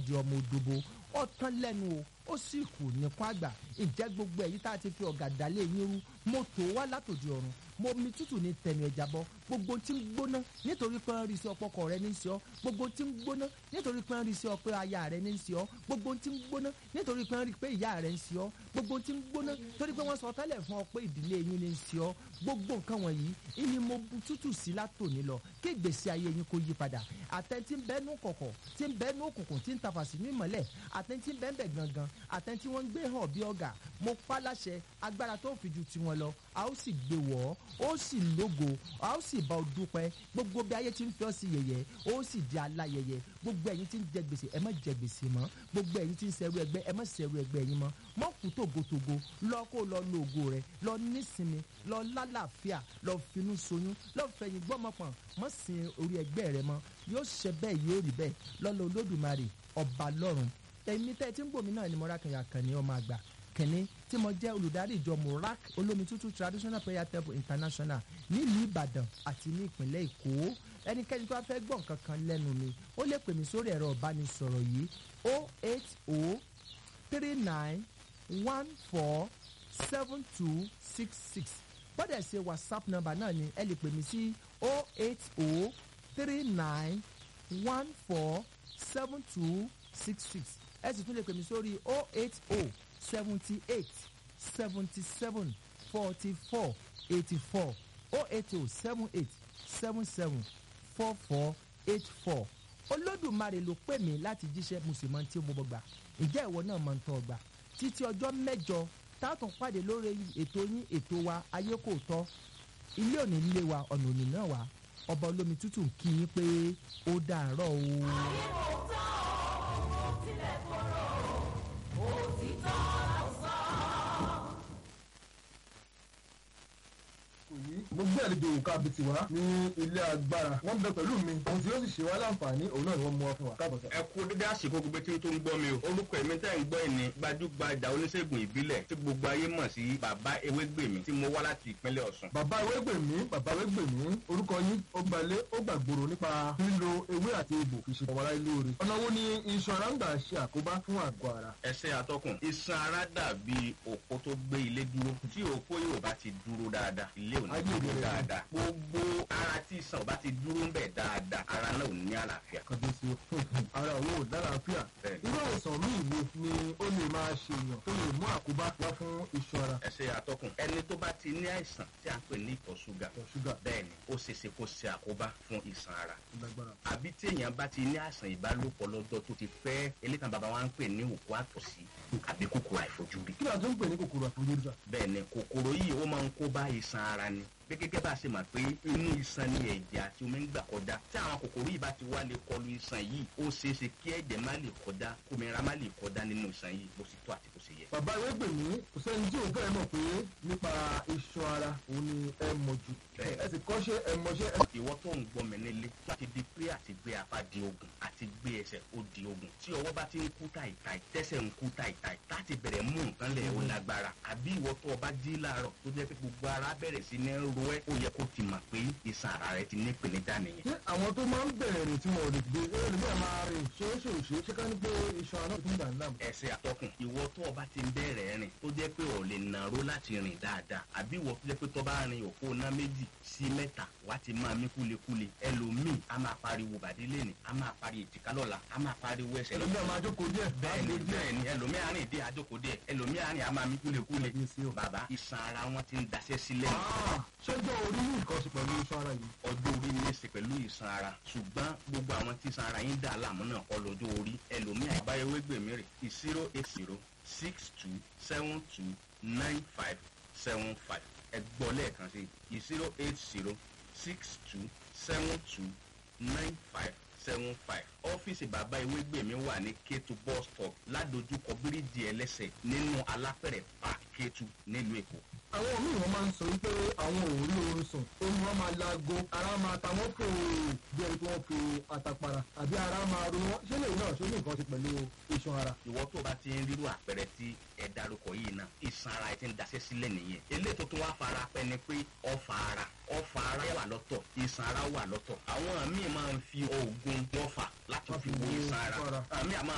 di ọmọ òdòbó ó tán lẹ́nu o ó sì kù nìkan àgbà ǹjẹ́ gbogbo èyí tá a ti fi ọ̀gá dálé yín rú mo tó wá látòdì ọ̀run mo mi tútù ní tẹnu ẹja bọ gbogbo tí ń gbóná nítorí pé ń rí sí ọpọkọ rẹ ní í sí ọ gbogbo tí ń gbóná nítorí pé ń rí sí ọ pé aya rẹ ní í sí ọ gbogbo tí ń gbóná nítorí pé ń rí pé ìyá rẹ ń sí ọ gbogbo tí ń gbóná torí pé wọ́n sọ tẹ́lẹ̀ fún ọ pé ìdílé yín ní í sí ọ gbogbo nǹkan wọ̀nyí ìní mo bu tútù sí látòní lọ kí ìgbésí ayé yín kó yí padà àtẹ̀ntí ń bẹ́nu kọ̀kọ̀ tí ń bẹ́nu òkùnkùn tí ń tafà sí ní ìmọ̀lẹ̀ àtẹ̀ntí ń bẹ́ẹ̀ gangan àtẹ̀ntí wọ́n ń gbé hàn bí ọ̀gá mo pa láṣẹ agbára tó fi ju tiwọn lọ a ó sì gbé wọ̀ ọ́ ó sì lógo a ó sì bá ọ dúpẹ́ gbogbo bí ayé ti ń fi ọ́ sí yẹ̀yẹ́ ó sì di aláyẹyẹ gbogbo ẹ̀yin tí ń jẹ gbèsè ẹ má jẹ gbèsè mọ́ gbogbo ẹ̀yin tí ń ṣẹrú ẹgbẹ́ ẹ má ṣẹrú ẹgbẹ́ yín mọ́ mọ́ kú tògótògó lọ kó lọ lo ògo rẹ lọ nísinmi lọ lálàáfíà lọ finú soyún lọ fẹ̀yìn gbọ́mọpọ̀n mọ́ sin orí ẹgbẹ́ rẹ mọ́ yóò ṣe bẹ́ẹ̀ yóò rí bẹ́ẹ̀ lọ́lọ́ olódùmarè ọba lọ́run èmi tẹ́ ẹ ti ń gbòmí náà ni mo rákànyà kàn ní ọmọ àgbà kẹ́ni tí mo jẹ́ olùdarí ìjọ murak olómi tútù traditional prayer temple international nílùú ìbàdàn àti ní ìpínlẹ̀ èkó ẹnikẹ́ni tó bá fẹ́ gbọ́ nǹkan kan lẹ́nu mi ó lè pè mí sórí ẹ̀rọ ìbánisọ̀rọ̀ yìí o eight o three nine one four seven two six six bọ́dẹ̀ ṣe whatsapp number náà ni ẹ lè pè mí sí o eight o three nine one four seven two six six ẹ sì tún lè pè mí sórí o eight o seventy eight seventy seven forty four eighty four oh eight oh seven eight seven seven four four eight four olódùmarè ló pè mí láti jíṣẹ́ mùsùlùmí tí mo gbà ìjẹ́ ìwọ náà máa ń tọ́ ọgbà títí ọjọ́ mẹ́jọ táàtún pàdé lórí ètò yín ètò wa ayé kò tọ́ ilé òní ilé wa ọ̀nà òní náà wá ọba olómi tútù ń kí yín pé ó dàárọ̀ o. ayé kò tán ó tilẹ̀ korò òtítọ́ ló sọ. yìí mo gbé àlejò òǹkà abiti wá ní ilé agbára wọn bẹ pẹ̀lú mi ohun tí ó sì ṣe wá láǹfààní òun náà ni wọ́n mú wá fún wa káàbọ̀ sọ. ẹ kú dédé àsìkò gbogbo tí tó ń gbọ́ mi o orúkọ èmi tẹ́ ń gbọ́ ìní gbajúgbajà oníṣègùn ìbílẹ̀ tí gbogbo ayé mọ̀ sí bàbá ewégbèmí tí mo wá láti ìpínlẹ̀ ọ̀ṣun. bàbá ewégbèmí bàbá ewégbèmí orúkọ yín ó gbalé ó gbàgbòrò nípa lílo ewé àti egbò fi ṣe ọ̀wárá ilé oore ọ̀nà wo ni iṣan ara ń gbà ṣe àkóbá fún àgọ́ ara. ẹsẹ̀ atọ́kùn iṣan ara dàbí òpó tó gbé ilé dúró tí òpó yóò bá ti dúró dáadáa ilé ò ní Ayé dúró ìbẹ̀rẹ̀ dáadáa gbogbo ara tí iṣan ò bá ti dúró ń bẹ̀ dáadáa ara náà ò ní àlàáfíà. kàdéṣe ara òun ò lálàáfíà Bẹ́ẹ̀. irú àìsàn míì wo ni ó lè máa ṣe èèyàn tó lè mú àkóbá wá fún iṣan ara ẹsẹ̀ atọ́kùn ẹni tó bá ti ní àìsàn tí a ń pè ní ìtọ̀ ṣúgà ìtọ̀ ṣúgà bẹ́ẹ̀ ni ó ṣeéṣe kó ṣe àkóbá fún iṣan ara lágbára. àbí tí èèyàn bá ti ní àìsàn ìbálòpọ̀ lọ́jọ́ tó ti pẹ́ elékan bàbá wa ń pè ní òkú àtọ̀sí àbí kòkòrò àìfojúrí. kí ni a tún ń pè ní kòkòrò àfojúrí bẹ́ẹ̀ ni kòkòrò yìí ó máa ń kó bá iṣan ara ni bí gẹ́gẹ́ bá a ṣe mọ̀ pé inú iṣan ni ẹ̀jẹ̀ àti omi ń gbà kọjá tí àwọn kòkòrò yìí bá ti wá lè kọlu iṣan yìí ó ṣeé ṣe kí ẹ̀jẹ̀ má lè kọjá kómìnira má lè kọjá nínú iṣan yìí bó ṣe tó àti bó ṣe yẹ. bàbá ewégbèmí kò sẹ́ni tí òun fẹ́ẹ́ mọ̀ pé nípa iṣan ara òun ni ẹ mọ̀ jù Bẹ́ẹ̀. ẹ sì kọ́ṣẹ́ ẹ mọṣẹ́ ẹ ìwọ tó ń gbọ́ mi nílé láti di pé àti gbé apá di ogun àti gbé ẹsẹ̀ ó di ogun tí ọwọ́ bá ti ń kú tàìtàì tẹ́sẹ̀ ń kú tàìtàì láti bẹ̀rẹ̀ mú nǹkan lẹ̀ ó lágbára àbí ìwọ tó o bá jí láàárọ̀ tó jẹ́ pé gbogbo ara bẹ̀rẹ̀ sí ní ro ẹ́ ó yẹ kó ti mọ̀ pé iṣan ara rẹ ti ní ìpèníjà nìyẹn. ṣé àwọn tó máa ń bẹ̀rẹ̀ rìn tí wọn ò lè gbé ẹ lè bẹ́ẹ̀ máa rìn ṣeéṣeéṣe ṣé ká ní pé iṣan ara tó ń dà ní láàmú. ẹsẹ̀ àtọkùn ìwọ tó o bá ti ń bẹ̀rẹ̀ rìn tó jẹ́ pé o lè nàró láti rìn dáadáa àbí ìwọ tó jẹ́ pé tó bá rin òpó ná méjì sí mẹ́ta wá ti máa mí kúlekúle ẹlòmíì a máa pariwo bàdí lẹ́nì a máa pariwo èjìká lọ́la a máa pariwo ẹsẹ̀ lọ́la ẹlòmíràn máa jókòó díẹ̀ bẹ́ẹ̀ni máa gbé díẹ̀. bẹ́ẹ̀ni ẹlòmíì àárín ìdí àjòkó díẹ̀ ẹlòmíì àárín àmà mi kúlekúle Kábíyèsí o. bàbá iṣan ara wọn ti ń daṣẹ́ sílẹ̀ Ah, ṣẹ́jọ́ orí ní nǹkan ṣe pẹ̀lú iṣan ara yìí. ọjọ́ orí ní í ṣe pẹ̀lú iṣan ara ṣùgbọ́n gbogbo àwọn tí iṣan ara yín dà láàmú náà kọ́ lọ́jọ́ orí ẹlòmíì àbáyọwé gbèmí rè zero eight zero six two seven two nine five seven five ẹ gbọ́ lẹ́ẹ̀kan sí zero eight zero six two seven two nine five seven five ọ́fíìsì bàbá ewégbèmí wà ní kétu bus stop ládojúkọ bíríìjì ẹlẹ́sẹ̀ nínú alápẹ̀rẹ̀ park kétu nílùú èkó. àwọn míì wọn máa ń sọ wípé àwọn ò rí oorun sùn oorun wọn máa laago ara máa ta wọn fò bí ẹni tí wọn fi àtàpàrà àbí ara máa ro wọn ṣé lè náà ṣe ní nǹkan ṣe pẹ̀lú iṣan ara. ìwọ tó bá ti ń rírú àpẹẹrẹ tí ẹ dárúkọ yìí náà ìsan ara ẹ ti ń daṣẹ́ sílẹ̀ nìyẹn eléyìí tó tún wá fara pẹ́ ni pé ọfà ara ọfà ara wà lọ́tọ̀ ìsan ara wà lọ́tọ̀ àwọn míì máa ń fi oògùn ọfà láti fi wo ìsan ara àmì àmọ́